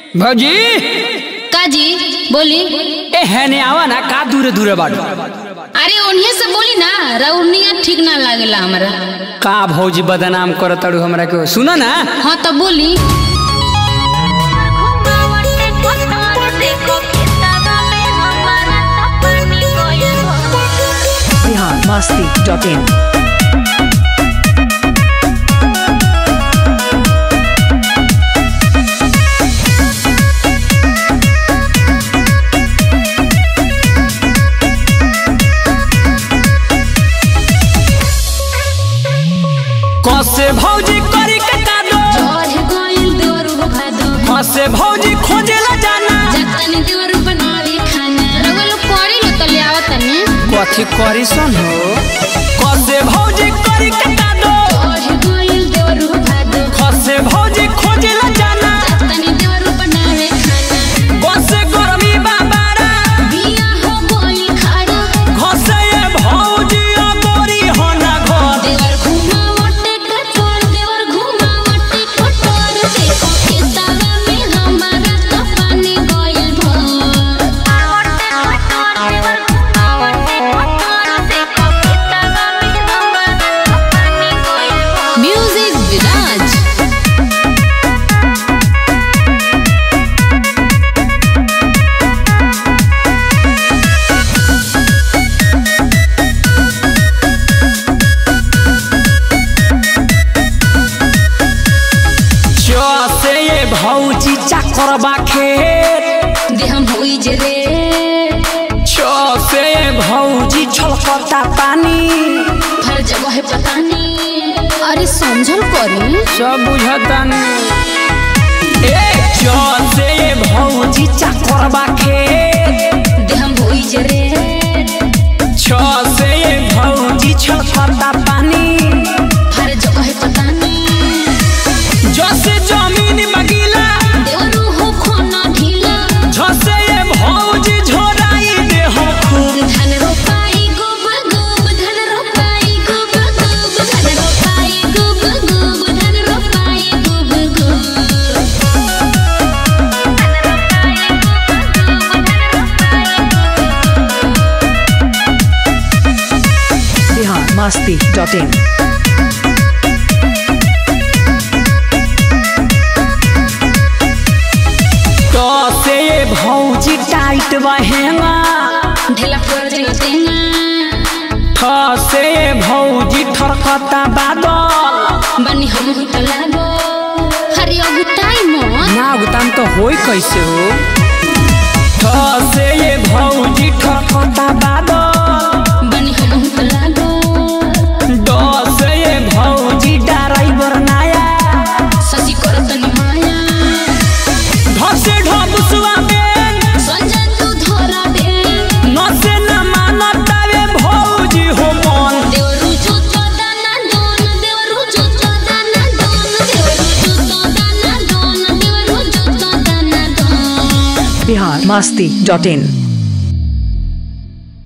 भौजी काजी बोली ए हेने आवा ना का दूरे दूरे बाटो अरे उन्हीं से बोली ना रउनिया ठीक ना लागेला हमरा का भौजी बदनाम करत ताड़ू हमरा के सुनो ना हाँ तो बोली बिहार मस्ती डॉट इन कसे भौजी करी के कादो चढ़ गइल देवरू हो भादो कसे भौजी खोजेला जाना जतनी देवरू बनावे खाना रउलो करी लो तो ले आवत तनी कथी करी सन हो कसे भौजी करी के कादो चढ़ गइल देवरू हो भादो कसे भौजी खोजेला जाना जतनी देवरू बनावे खाना कसे गरमी बाबारा बिया हो गइल खाड़ा घसे ए भौजी अगोरी हो ना घर देवर घुमावटे कटोर देवर घुमावटे कटोर देखो खेतवा में हमारा तो पानी गइल भर म्यूजिक विराज चसे ए भौजी चकरबा खेत दे हम होई जे रे चसे ए भौजी छलकता पानी हर जगह है पता नहीं अरे समझल करी सब बुझतानी ए चसे ए भौजी चकरबा खेत दे हम होई जे रे चसे ए भौजी छलकता पानी हर जगह है पता नहीं जसे जमीन बगीला देवरू हो खोना ढीला झसे ए भौजी झोराई दे हम खूब धन रोपाई गुब गुब धन रोपाई गुब गुब धन रोपाई गुब गुब धन रोपाई गुब गुब बिहार मस्ती डॉट इन तसे ए भौजी टाइट बहेंगा ढेला पर देना ठसे ए भौजी ठरकता बादल बनी हम ही तो लागो हरि अगुताई मन ना उताम तो होई कैसे हो ठसे ए भौजी ठरकता बादल बनी हम ही तो लागो डसे ए भौजी ड्राइवर नाया ससी करत नि माया ढसे ढबुसवा में संजन तू धरा दे नसे न मानतावे भौजी हो मन देवरू जुतो दाना दोन देवरू जुतो दाना दोन देवरू जुतो दाना दोन देवरू जुतो दाना दोन बिहार मस्ती डॉट इन